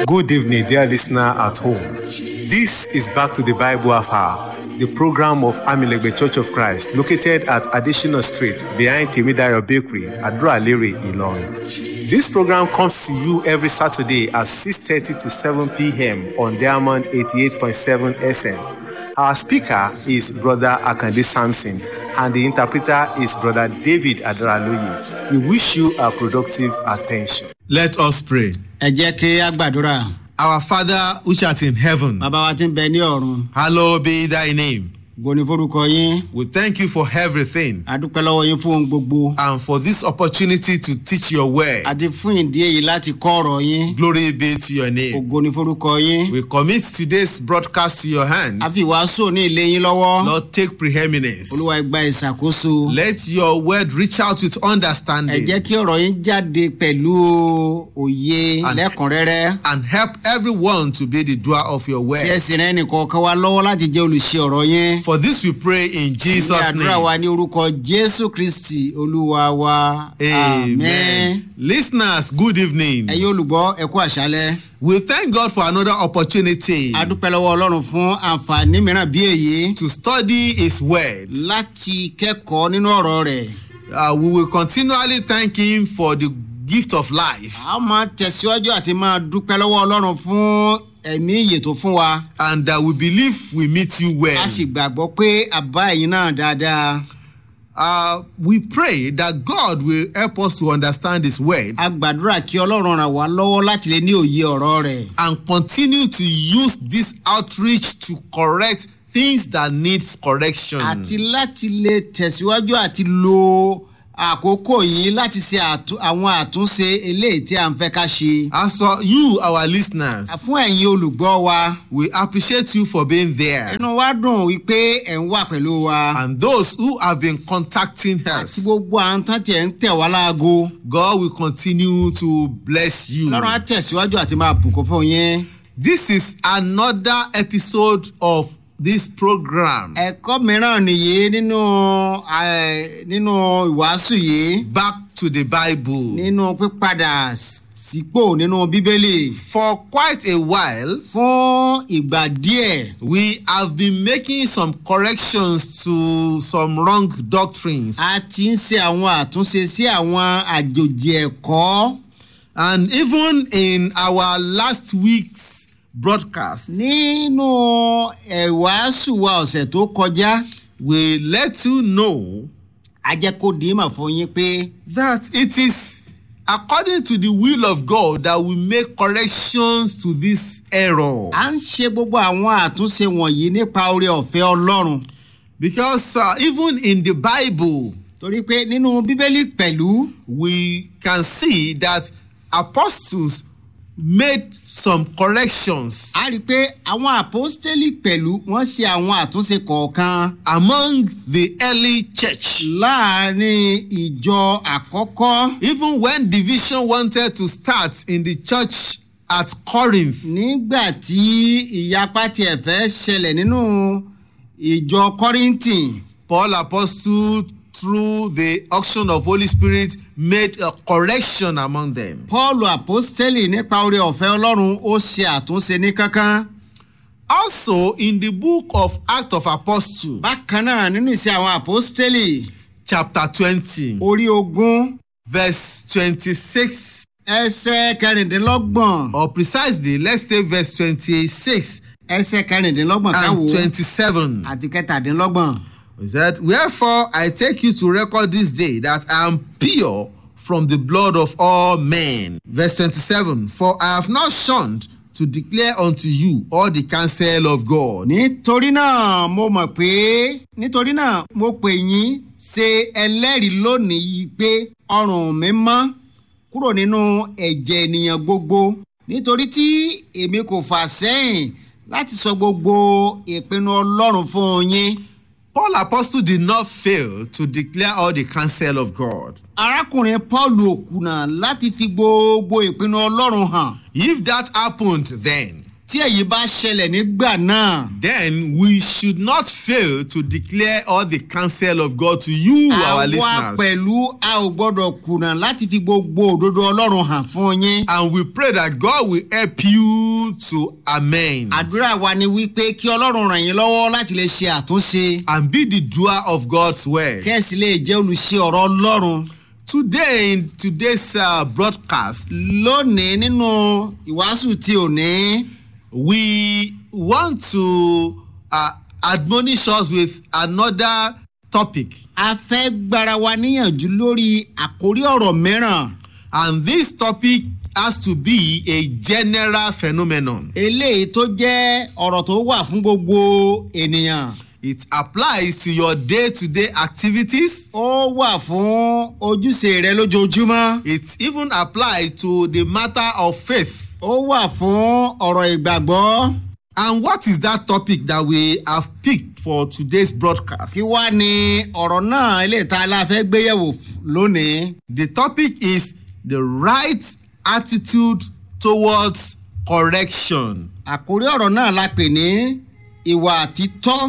Good evening, dear listener at home. This is Back to the Bible Hour, the program of Amilegbe Church of Christ, located at Additional Street behind Timidayo Bakery, Adra-Lere, Ilorin. This program comes to you every Saturday at 6.30 to 7 p.m. on Diamond 88.7 FM. Our speaker is Brother Akande Sampson, and the interpreter is Brother David Adaraloye. We wish you a productive attention. Let us pray. ẹ jẹ́ kí a gbàdúrà Our Father which art in heaven, bàbá wa ti ń bẹ ní ọ̀run hallowed be thy name. goni forúkọ yín We thank you for everything adúpẹ́ lọ́wọ́ yín fún ohun gbogbo and for this opportunity to teach your word. àti fún ìdí èyí láti kọ́ ọ̀rọ̀ yín Glory be to your name. ògo ni forúkọ yín We commit today's broadcast to your a hands. fi ìwàásù ní ilé yín lọ́wọ́ Lord, take preeminence. olúwa ẹ gba ìṣàkóso Let your word reach out with ẹ jẹ́ understanding kí ọ̀rọ̀ yín jáde pẹ̀lú òye And- lẹ́kùnrẹ́rẹ́ and help everyone to be the doer of your kí ẹ word. sì rẹ́ nìkọ̀ọ̀kan wa lọ́wọ́ láti jẹ́ olùṣe ọ̀rọ̀ yín For this we pray in ní Jesus' àdúrà wa name. ní orúkọ jésù kristi olúwa wa Amen. Listeners, good evening. ẹ̀yin olùgbọ́ ẹ kú àṣálẹ́. We thank God for another opportunity a dúpẹ́ lọ́wọ́ ọlọ́run fún àǹfààní mìíràn bí èyí to study His word. láti kẹ́kọ̀ọ́ nínú ọ̀rọ̀ rẹ̀. Uh, we will continually thank Him for the gift of life a máa tẹ̀síwájú àti máa dúpẹ́ lọ́wọ́ ọlọ́run fún ẹ̀mí ìyè tó fún wa. and that we believe we meet you well. a sì gbàgbọ́ pé àbá ẹ̀yin náà dáadáa. Uh, we pray that God will help us to understand His word a gbàdúrà kí ọlọ́run ràn wá lọ́wọ́ láti lè ní òye ọ̀rọ̀ rẹ̀. and continue to use this outreach to correct things that needs correction. àti láti lè tẹ̀síwájú àti lo àkókò yìí láti ṣe àtú- àwọn àtúnṣe eléyìí tí a ń fẹ́ ká ṣe. As for you, our listeners, fún ẹ̀yin olùgbọ́ wa we appreciate you for being there. inú wa dùn wípé ẹ̀ ń wà pẹ̀lú wa. And those who have been contacting àti us, gbogbo àwọn tán tiẹ̀ ń tẹ̀ wá láago. God will continue to bless you. lọ́run á tẹ̀síwájú àti máa bùkún fún yín. This is another episode of this program. ẹ̀kọ́ mìíràn nìyí nínú eh, nínú ìwàásù yìí Back to the Bible. nínú pípadà s- sípò nínú bíbélì. For quite a while, fún ìgbà díẹ̀ we have been making some corrections to some wrong doctrines. a ti ń ṣe àwọn àtúnṣe sí àwọn àjòjì ẹ̀kọ́. And even in our last week's broadcast, nínú ìwàásù wa ọ̀sẹ̀ tó kọjá we let you know a jẹ́ kó dìímọ̀ fún yín pé. that it is according to the will of God that we make corrections to this error. à ń ṣe gbogbo àwọn àtúnṣe wọ̀nyí nípa oore ọ̀fẹ́ ọlọ́run Because uh, even in the Bible, torí pé nínú bíbélì pẹ̀lú we can see that apostles made some corrections a rí i pé àwọn àpọ́stélì pẹ̀lú wọ́n ṣe àwọn àtúnṣe kọ̀ọ̀kan among the early church. láàrin ìjọ àkọ́kọ́ Even when division wanted to start in the church at Corinth, nígbà tí ìyapa tiẹ̀ fẹ́ ṣẹlẹ̀ nínú ìjọ kọ́ríntì Paul apostle through the auction of Holy Spirit made a correction among them. paul àpọ́stélì nípa oore ọ̀fẹ́ ọlọ́run ó ṣe àtúnṣe ní kankan Also in the book of Acts of Apostles, bákan náà nínú ìṣe àwọn àpọ́stélì chapter 20, orí ogún verse 26 ẹsẹ̀ kẹrìndínlọ́gbọ̀n or precisely let's take verse 26 ẹsẹ̀ kẹrìndínlọ́gbọ̀n káwò and 27 àti kẹtàdínlọ́gbọ̀n. he said wherefore i take you to record this day that i am pure from the blood of all men verse 27 for i have not shunned to declare unto you all the counsel of god nítorí náà mo mọ̀ pé nítorí náà mo pè yín ṣe ẹlẹ́rìí lónìí yìí pé ọrùn mi mọ́ kúrò nínú ẹ̀jẹ̀ ènìyàn gbogbo nítorí tí èmi kò fà sẹ́yìn láti sọ gbogbo ìpinnu ọlọ́run fún yín. paul apostle did not fail to declare all the counsel of god arákùnrin paul òkùnà láti fi gbogbo ìpinnu ọlọ́run hàn. if that happened then tí èyí bá ṣẹlẹ̀ nígbà náà then we should not fail to declare all the counsel of God to you, our àwa listeners. pẹ̀lú a ò gbọ́dọ̀ kùnà láti fi gbogbo òdodo ọlọ́run hàn fún yín. And we pray that God will help you to amend àdúrà wa ni wípé kí ọlọ́run ràn yín lọ́wọ́ láti lè ṣe àtúnṣe and be the doer of God's word. kẹ́sì lè jẹ́ olùṣe ọ̀rọ̀ ọlọ́run. Today, in today's uh, broadcast, lónìí nínú ìwàásù tí ò ní we want to uh, admonish us with another topic. a fẹ́ gbára wa níyànjú lórí àkórí ọ̀rọ̀ mìíràn And this topic has to be a general phenomenon. eléyìí tó jẹ́ ọ̀rọ̀ tó wà fún gbogbo ènìyàn It applies to your day to day activities. ó wà fún ojúṣe rẹ lójoojúmọ́ It even applies to the matter of faith. ó wà fún ọ̀rọ̀ ìgbàgbọ́ And what is that topic that we have picked for today's broadcast? kí wá ní ọ̀rọ̀ náà eléyìí tá a la fẹ́ gbéyẹ̀wò f- lónìí The topic is the right attitude towards correction. àkórí ọ̀rọ̀ náà la pè ní ìwà títọ́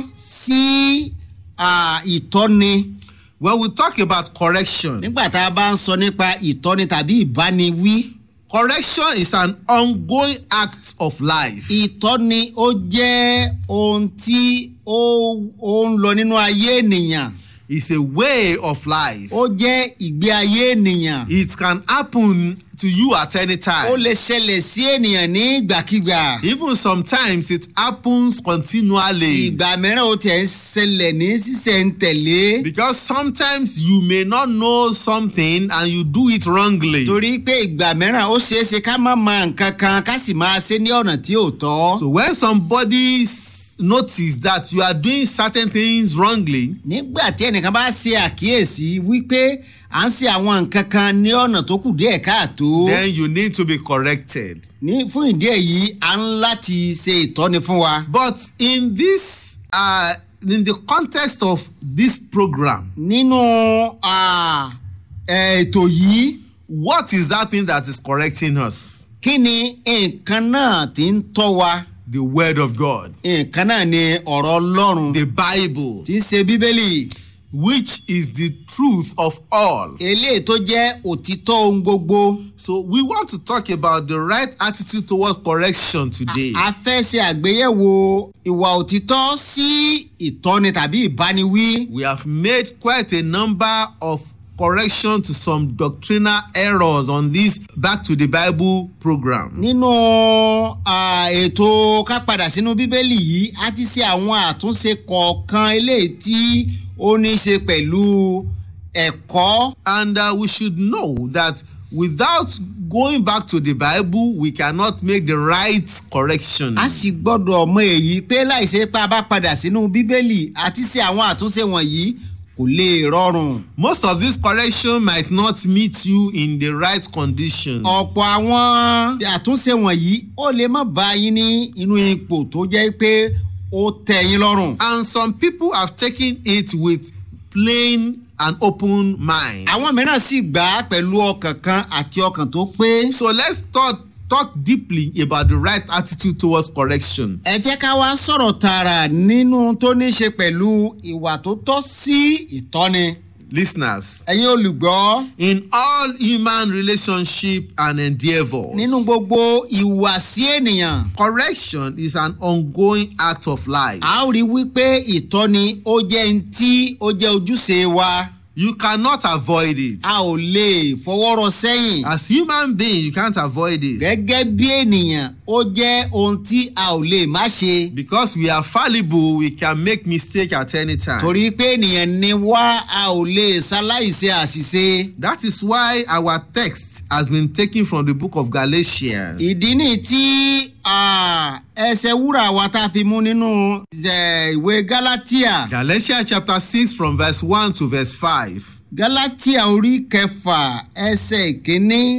sí à, ìtọ́ni When we talk about correction, nígbà tá a bá ń sọ nípa ìtọ́ni tàbí ìbániwí correction is an ongoing act of life. ìtọ́ni ó jẹ́ ohun tí ó ó ń lọ nínú ayé ènìyàn It's a way of life. ó jẹ́ ìgbé ayé ènìyàn It can happen to you at any ó time. lè ṣẹlẹ̀ sí ènìyàn ní ìgbàkigbà Even sometimes it happens continually. ìgbà mìíràn ó tẹ̀ ń ṣẹlẹ̀ ní sísẹ̀ntẹ̀lé Because sometimes you may not know something and you do it wrongly. torí pé ìgbà mìíràn ó ṣeé ṣe ká má mọ nǹkan kan ká sì máa ṣe ní ọ̀nà tí ò tọ́. So when somebody s- notice that you are doing certain things wrongly, nígbà tí ẹnìkan bá ṣe àkíyèsí wípé à ń ṣe àwọn nǹkan kan ní ọ̀nà tó kù díẹ̀ káàtó then you need to be corrected. ní fún ìdí èyí à ń láti ṣe ìtọ́ni fún wa. But in this, uh, in the context of this program, nínú à, ẹ̀, ètò yìí what is that thing that is correcting us? kí ni nǹkan náà ti ń tọ́ wa The Word of God, nǹkan náà ni ọ̀rọ̀ ọlọ́run the Bible, tí ń ṣe bíbélì which is the truth of all. eléyìí tó jẹ́ òtítọ́ ohun gbogbo. So we want to talk about the right attitude towards correction today. a fẹ́ ṣe àgbéyẹ̀wò ìwà òtítọ́ sí ìtọ́ni tàbí ìbániwí. We have made quite a number of correction to some doctrinal errors on this Back to the Bible program. nínú à, ètò ká padà sínú bíbélì yìí a ti ṣe àwọn àtúnṣe kọ̀ọ̀kan eléyìí tí ó ní í ṣe pẹ̀lú ẹ̀kọ́ And uh, we should know that without going back to the Bible, we cannot make the right correction. a sì gbọ́dọ̀ mọ èyí pé láìsí pé a bá padà sínú bíbélì àti ṣe àwọn àtúnṣe wọ̀nyí kò lè rọrùn. Most of this correction might not meet you in the right condition. ọ̀pọ̀ àwọn àtúnṣe wọ̀nyí ó lè má bá yín ní inú ipò tó jẹ́ pé ó tẹ́ yín lọ́rùn. And some people have taken it with plain and open mind. àwọn mìíràn sì gbà á pẹ̀lú ọkàn kan àti ọkàn tó pé. So let's talk, talk deeply about the right attitude towards correction. ẹ jẹ́ ká wá sọ̀rọ̀ tààrà nínú tó ní í ṣe pẹ̀lú ìwà tó tọ́ sí ìtọ́ni. Listeners, ẹ̀yin olùgbọ́ in all human relationship and endeavors, nínú gbogbo ìwàsí ènìyàn correction is an ongoing act of life. a ó rí wípé ìtọ́ni ó jẹ́ ń tí ó jẹ́ ojúṣe wa You cannot avoid it. a ò lè fọwọ́rọ̀ sẹ́yìn. As human being, you can't avoid it. gẹ́gẹ́ bí ènìyàn ó jẹ́ ohun tí a ò lè má ṣe. Because we are fallible, we can make mistake at any time. torí pé ènìyàn ni wá a ò lè ṣaláìṣe àṣìṣe. That is why our text has been taken from the book of Galatians. ìdí ni tí ah, ẹsẹ̀ wúrà wa tá a fi mú nínú eh, ìwé galatia Galatians chapter 6 from verse 1 to verse 5. galatia orí kẹfà ẹsẹ̀ ìkíní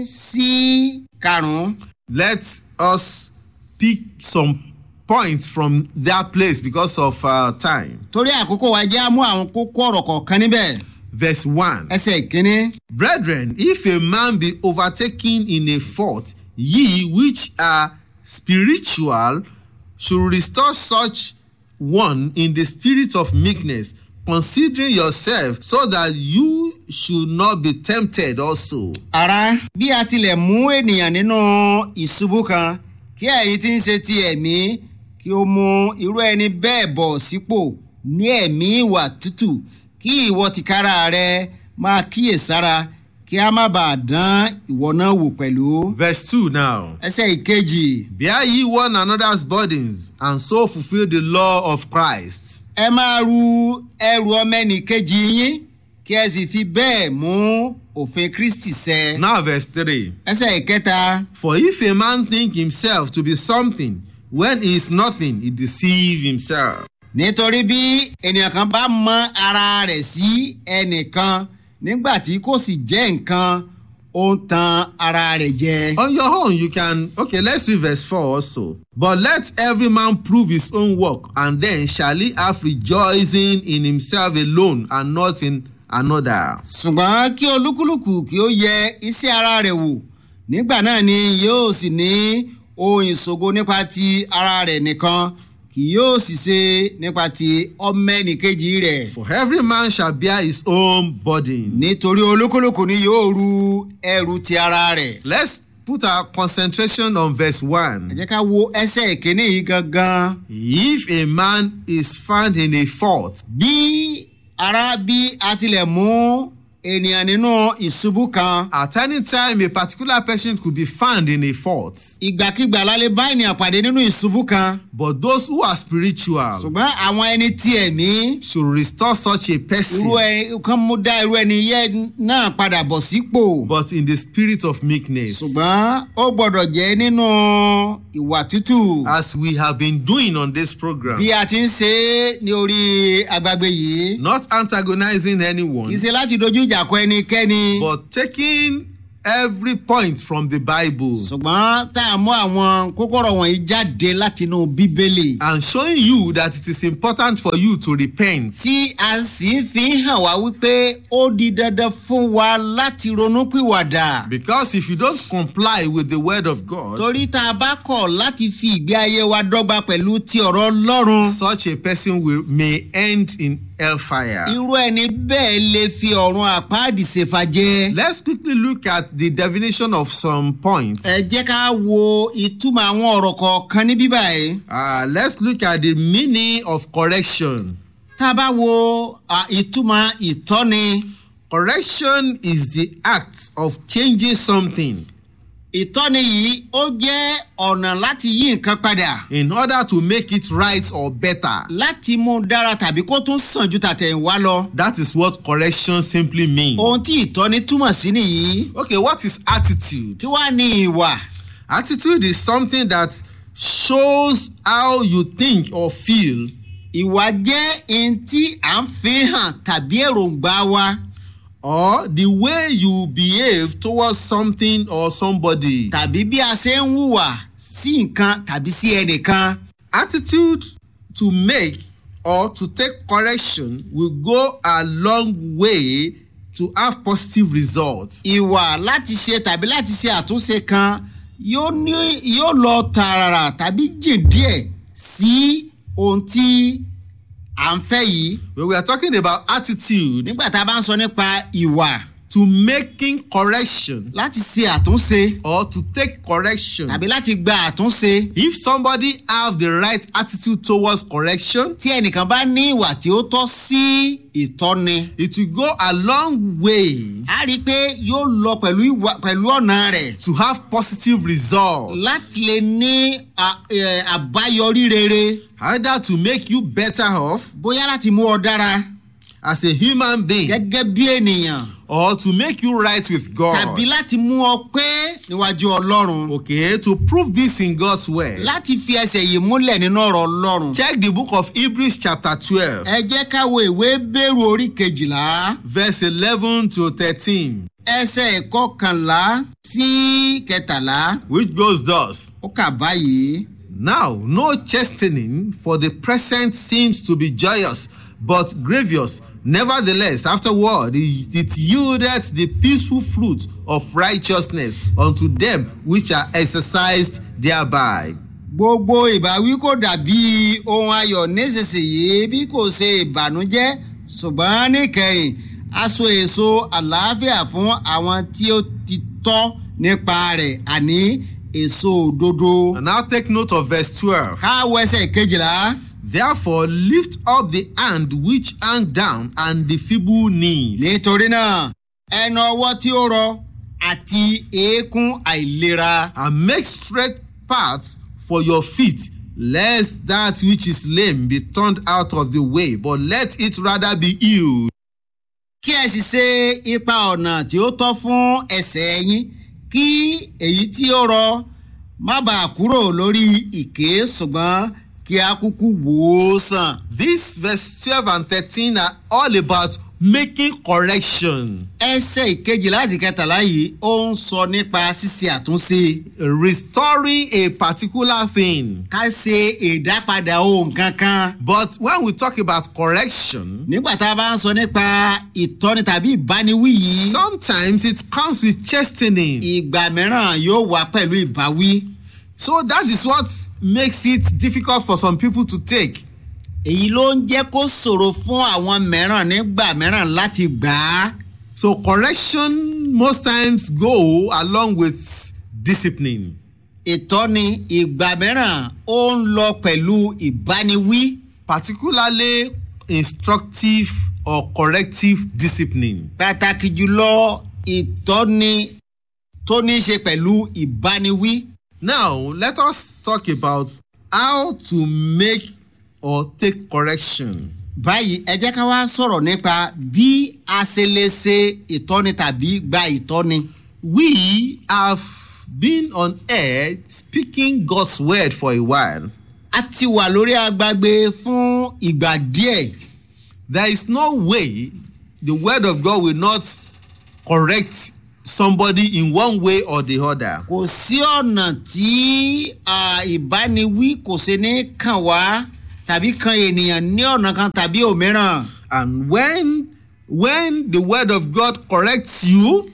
sí karùn-ún. Let us pick some points from that place because of uh, time. torí àkókò wa jẹ́ àmú àwọn kókó ọ̀rọ̀ kọ̀ọ̀kan níbẹ̀ Verse 1. ẹsẹ̀ ìkíní. Brethren, if a man be overtaken in a fault, ye which are spiritual should restore such one in the spirit of meekness, considering yourself so that you should not be tempted also. ara bí a tilẹ̀ mú ènìyàn nínú ìṣubú kan kí ẹ̀yin tí ń ṣe ti ẹ̀mí kí o mú irú ẹni bẹ́ẹ̀ bọ̀ sípò ní ẹ̀mí ìwà tútù kí ìwọ tìkára rẹ máa kíyèsára kí a má bàa dán ìwọ náà wò pẹ̀lú. Verse 2 now. ẹsẹ̀ ìkejì Bear ye one another's burdens, and so fulfill the law of Christ. ẹ máa ru ẹrù ọmọnìkejì yín kí ẹ sì fi bẹ́ẹ̀ mú òfin kristi ṣẹ. Now, verse 3. ẹsẹ̀ ìkẹta For if a man think himself to be something when he is nothing, he deceive himself. nítorí bí ènìyàn kan bá mọ ara rẹ̀ sí ẹnìkan nígbà tí kò sì jẹ́ nǹkan ó ń tan ara rẹ̀ jẹ. On your own, you can. Okay, let's read verse 4 also. But let every man prove his own work, and then shall he have rejoicing in himself alone and not in another. ṣùgbọ́n kí olúkúlùkù kí ó yẹ iṣẹ́ ara rẹ̀ wò nígbà náà ni yóò sì ní ohun ìṣògo nípa ti ara rẹ̀ nìkan kì yóò sì ṣe nípa ti ọmọ ẹnìkejì rẹ̀. For every man shall bear his own burden. nítorí olúkúlùkù ni yóò ru ẹrù ti ara rẹ̀. Let's put our concentration on verse 1. ẹ jẹ́ ká wo ẹsẹ̀ ìkíní yìí gangan. If a man is found in a fault, bí ara bí a tilẹ̀ mú ènìyàn nínú ìṣubú kan at any time a particular person could be found in a fault. ìgbàkigbà la lè bá ènìyàn pàdé nínú ìṣubú kan But those who are spiritual ṣùgbọ́n àwọn ẹni tí ẹ̀mí should restore such a irú person, ẹ kan mú dá irú ẹni yẹn náà padà bọ̀ sípò but in the spirit of meekness. ṣùgbọ́n ó gbọ́dọ̀ jẹ́ nínú ìwà tútù As we have been doing on this program, bí a ti ń ṣe é ní orí agbágbé yìí not antagonizing kì í anyone, ṣe láti dojú ìjà kọ ẹnikẹ́ni but taking every point from the Bible ṣùgbọ́n tá a mú àwọn kókóró wọ̀nyí jáde látinú bíbélì. and showing you that it is important for you to repent. tí a sì fi hàn wá wípé ó di dandan fún wa láti ronúpìwàdà. Because if you don't comply with the word of God, torí tá a bá kọ̀ láti fi ìgbé ayé wa dọ́gba pẹ̀lú ti ọ̀rọ̀ ọlọ́run. such a person will may end in hellfire. irú ẹni bẹ́ẹ̀ lè fi ọ̀run àpáàdì ṣèfàjẹ́. Let's quickly look at the definition of some points. ẹ jẹ́ ká wo ìtumọ̀ àwọn ọ̀rọ̀ kọ̀ọ̀kan ní bíbá yìí. Uh, let's look at the meaning of correction. tá a bá wo à, ìtumọ̀ ìtọ́ni. Correction is the act of changing something ìtọ́ni yìí ó jẹ́ ọ̀nà láti yí nǹkan padà. in order to make it right or better. láti mú un dára tàbí kó tún sàn ju tàtẹ̀yìnwá lọ. That is what correction simply means. ohun tí ìtọ́ni túmọ̀ sí nìyí. Okay, what is attitude? kí wàá ní ìwà. Attitude is something that shows how you think or feel ìwà jẹ́ ohun tí à ń fi hàn tàbí èròǹgbà wa or the way you behave towards something or somebody. tàbí bí a ṣe ń hùwà sí nǹkan tàbí sí ẹnìkan. Attitude to make or to take correction will go a long way to have positive results. ìwà láti ṣe tàbí láti ṣe àtúnṣe kan yóò ní yóò lọ tààràrà tàbí jìn díẹ̀ sí ohun tí à ń fẹ́ yìí. When we are talking about attitude nígbà tá a bá ń sọ nípa ìwà to making correction láti ṣe àtúnṣe or to take correction, tàbí láti gba àtúnṣe. if somebody have the right attitude towards correction, tí ẹnìkan bá ní ìwà tí ó tọ́ sí ìtọ́ni. it will go a long way a rí i pé yóò lọ pẹ̀lú ìwà pẹ̀lú ọ̀nà rẹ̀ to have positive results. láti lè ní à- ẹ̀, àbáyọrí rere Either to make you better off bóyá láti mú ọ dára as a human being gẹ́gẹ́ bí ènìyàn or to make you right with God. tàbí láti mú ọ pé níwájú ọlọ́run Okay, to prove this in God's word. láti fi ẹsẹ̀ yìí múlẹ̀ nínú ọ̀rọ̀ ọlọ́run. Check the book of Hebrews chapter 12, ẹ jẹ́ ká wo ìwé bẹ́rù orí kejìlá verse 11 to 13, ẹsẹ̀ kọkànlá sí kẹtàlá which goes thus. ó kà báyìí. Now, no chastening for the present seems to be joyous, but grievous. Nevertheless, afterward, it it yieldeth the peaceful fruit of righteousness unto them which are exercised thereby. gbogbo ìbáwí kò dàbí ohun ayọ̀ nísinsìnyí bí kò ṣe ìbànújẹ́ ṣùgbọ́n níkẹyìn aṣọ èso àlàáfíà fún àwọn tí ó ti tọ́ nípa rẹ̀ àní èso òdodo. And now take note of verse 12. káwọ ẹsẹ̀ kejìlá Therefore, lift up the hand which hang down and the feeble knees. nítorí náà ẹnu ọwọ́ tí ó rọ àti eékún àìlera and make straight paths for your feet, lest that which is lame be turned out of the way, but let it rather be healed. kí ẹ sì ṣe ipa ọ̀nà tí ó tọ́ fún ẹsẹ̀ yín kí èyí tí ó rọ má bàa kúrò lórí ìké ṣùgbọ́n kí a kúkú wò ó sàn. This verse 12 and 13 are all about making correction, ẹsẹ̀ ìkejì láti kẹtàlá yìí ó ń sọ nípa ṣíṣe àtúnṣe restoring a particular thing. ká ṣe ìdápadà ohun kankan. But when we talk about correction, nígbà tá a bá ń sọ nípa ìtọ́ni tàbí ìbániwí yìí sometimes it comes with chastening. ìgbà mìíràn yóò wá pẹ̀lú ìbáwí. So that is what makes it difficult for some people to take. èyí ló ń jẹ́ kó ṣòro fún àwọn mìíràn nígbà mìíràn láti gbà á. So correction most times go along with discipline. ìtọ́ni ìgbà mìíràn ó ń lọ pẹ̀lú ìbániwí particularly instructive or corrective discipline. pàtàkì jùlọ ìtọ́ni tó ní í ṣe pẹ̀lú ìbániwí. Now let us talk about how to make or take correction. báyìí ẹ jẹ́ ká wá sọ̀rọ̀ nípa bí a ṣe lè ṣe ìtọ́ni tàbí gba ìtọ́ni. We have been on air speaking God's word for a while. a ti wà lórí agbágbé fún ìgbà díẹ̀. There is no way the word of God will not correct somebody in one way or the other. kò sí ọ̀nà tí à, ìbániwí kò ṣe ní kàn wá tàbí kan ènìyàn ní ọ̀nà kan tàbí òmíràn. And when when the word of God corrects you,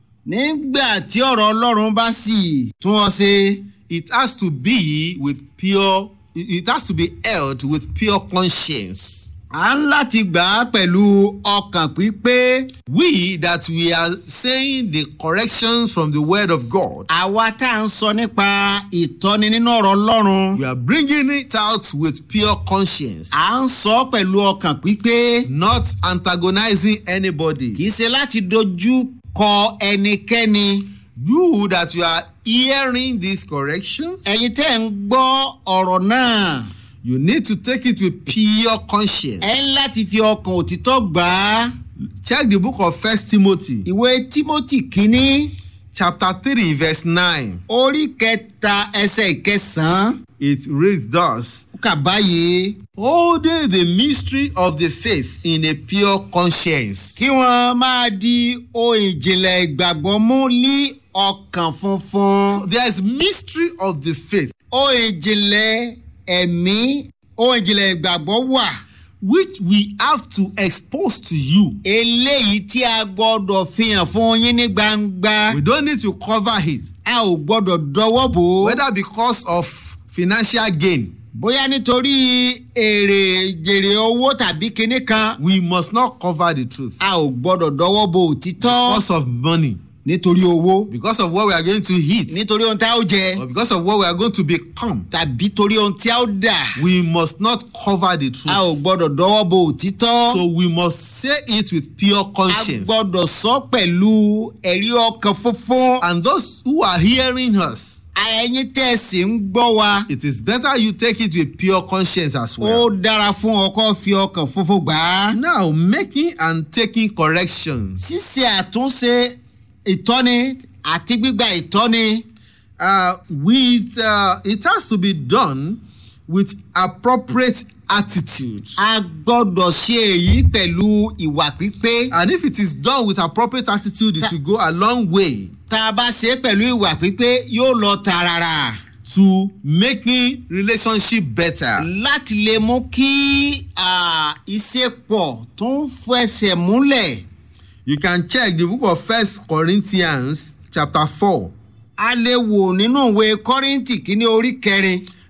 nígbà tí ọ̀rọ̀ ọlọ́run bá sì tún ọ ṣe it has to be with pure it it has to be held with pure conscience. à ń láti gbà á pẹ̀lú ọkàn pípé. We that we are saying the corrections from the word of God, àwa tá à ń sọ nípa ìtọ́ni nínú ọ̀rọ̀ ọlọ́run. we are bringing it out with pure conscience, à ń sọ pẹ̀lú ọkàn pípé. not antagonizing anybody. kì í ṣe láti dojú kọ ẹnikẹ́ni. You that you are hearing this correction, ẹ̀yin tẹ́ ń gbọ́ ọ̀rọ̀ náà. you need to take it with pure conscience. ẹ ń láti fi ọkàn òtítọ́ gbà á. Check the book of First Timothy, ìwé timothy kínní chapter 3, verse 9. orí kẹta ẹsẹ̀ ìkẹsàn-án It reads thus. ó kà báyìí. holding the mystery of the faith in a pure conscience. kí wọ́n máa di ohun ìjìnlẹ̀ ìgbàgbọ́ mú ní ọkàn funfun. So there is mystery of the faith ohun ìjìnlẹ̀ ẹ̀mí ohun ìjìnlẹ̀ ìgbàgbọ́ wà. which we have to expose to you. eléyìí tí a gbọ́dọ̀ fi hàn fún yín ní gbangba. We don't need to cover it, a ò gbọ́dọ̀ dọwọ́ bò ó. whether because of financial gain. bóyá nítorí èrè jèrè owó tàbí kinní kan. We must not cover the truth a ò gbọ́dọ̀ dọwọ́ bo òtítọ́. because of money, nítorí owó. because of what we are going to eat, nítorí ohun tí a ó jẹ. or because of what we are going to become. tàbí torí ohun tí a ó dà. We must not cover the a truth. ò gbọ́dọ̀ dọwọ́ bo òtítọ́. So we must say it with pure a conscience. gbọ́dọ̀ sọ pẹ̀lú ẹ̀rí ọkàn funfun. And those who are hearing us, ẹ̀yin tẹ̀sí ń gbọ́ wa. it is better you take it with pure conscience as ó well. dára fún ọkọ fi ọkàn funfun gbà á. Now, making and taking corrections. ṣíṣe àtúnṣe ìtọ́ni àti gbígba ìtọ́ni. Uh, with uh, it has to be done with appropriate attitude. a gbọ́dọ̀ ṣe èyí pẹ̀lú ìwà pípé. And if it is done with appropriate attitude, it will go a long way tá a bá ṣe é pẹ̀lú ìwà pípé yóò lọ tààràrà to making relationship better. láti lè mú kí ah, ìṣepọ̀ tó ń fẹsẹ̀ múlẹ̀. You can check the book of First Corinthians chapter four. a lè wò nínú ìwé kọ́rìntì kínní orí kẹrin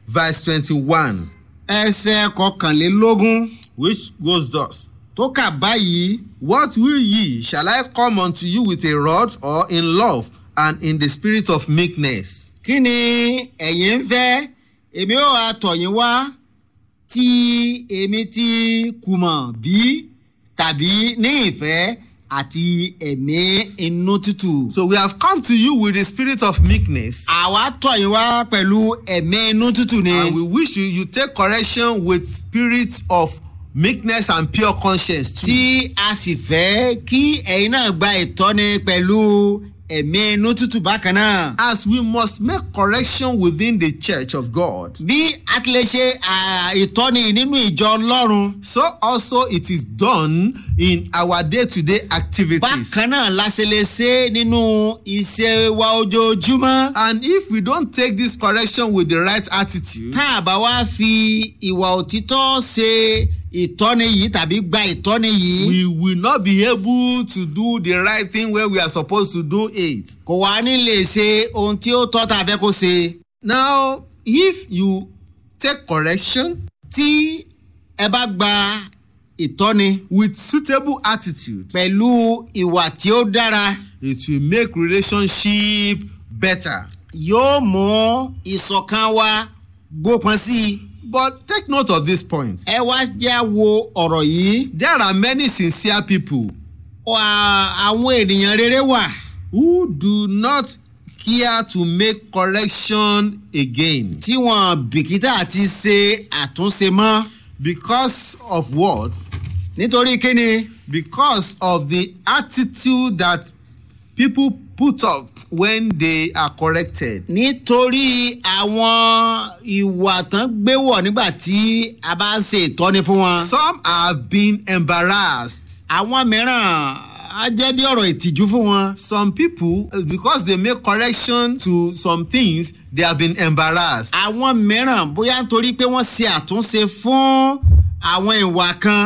verse twenty-one ẹsẹ̀ kọkànlélógún which goes thus. tó kà báyìí What will ye? Shall I come unto you with a rod or in love and in the spirit of meekness? kí ni ẹ̀yin ń fẹ́ èmi ò wá tọ̀ yín wá tí èmi ti kùmọ̀ bí tàbí ní ìfẹ́ àti ẹ̀mí inú tútù. So we have come to you with the spirit of meekness. àwa tọ̀ yín wá pẹ̀lú ẹ̀mí inú tútù ni. And we wish you you take correction with spirit of meekness and pure conscience too. tí a sì fẹ́ kí ẹ̀yin náà gba ìtọ́ni pẹ̀lú ẹ̀mí inú tútù bákan náà. As we must make correction within the church of God. bí a ti lè ṣe à, ìtọ́ni nínú ìjọ ọlọ́run So also it is done in our day-to-day activities. bákan náà la ṣe lè ṣe nínú iṣẹ́ wa ojoojúmọ́. And if we don't take this correction with the right attitude, tá a bá wá fi ìwà òtítọ́ ṣe ìtọ́ni yìí tàbí gba ìtọ́ni yìí we will not be able to do the right thing where we are supposed to do it. kò wá ní lè ṣe ohun tí ó tọ́ tá a fẹ́ kó ṣe. Now, if you take correction tí ẹ bá gba ìtọ́ni with suitable attitude, pẹ̀lú ìwà tí ó dára it will make relationship better. yóò mú ìṣọ̀kan wa gbópọn sí i. But take note of this point. ẹ wá já wo ọ̀rọ̀ yìí. There are many sincere people Wà- àwọn ènìyàn rere wà who do not care to make correction again tí wọn bìkítà àti ṣe àtúnṣe mọ́ because of what? nítorí kíni Because of the attitude that people put up when they are corrected. nítorí àwọn ìwà tán gbé wọ̀ nígbà tí a bá ń ṣe ìtọ́ni fún wọn. Some have been embarrassed. àwọn mìíràn á jẹ́ bí ọ̀rọ̀ ìtìjú fún wọn. Some people, uh, because they make correction to some things, they have been embarrassed. àwọn mìíràn bóyá nítorí pé wọ́n ṣe àtúnṣe fún àwọn ìwà kan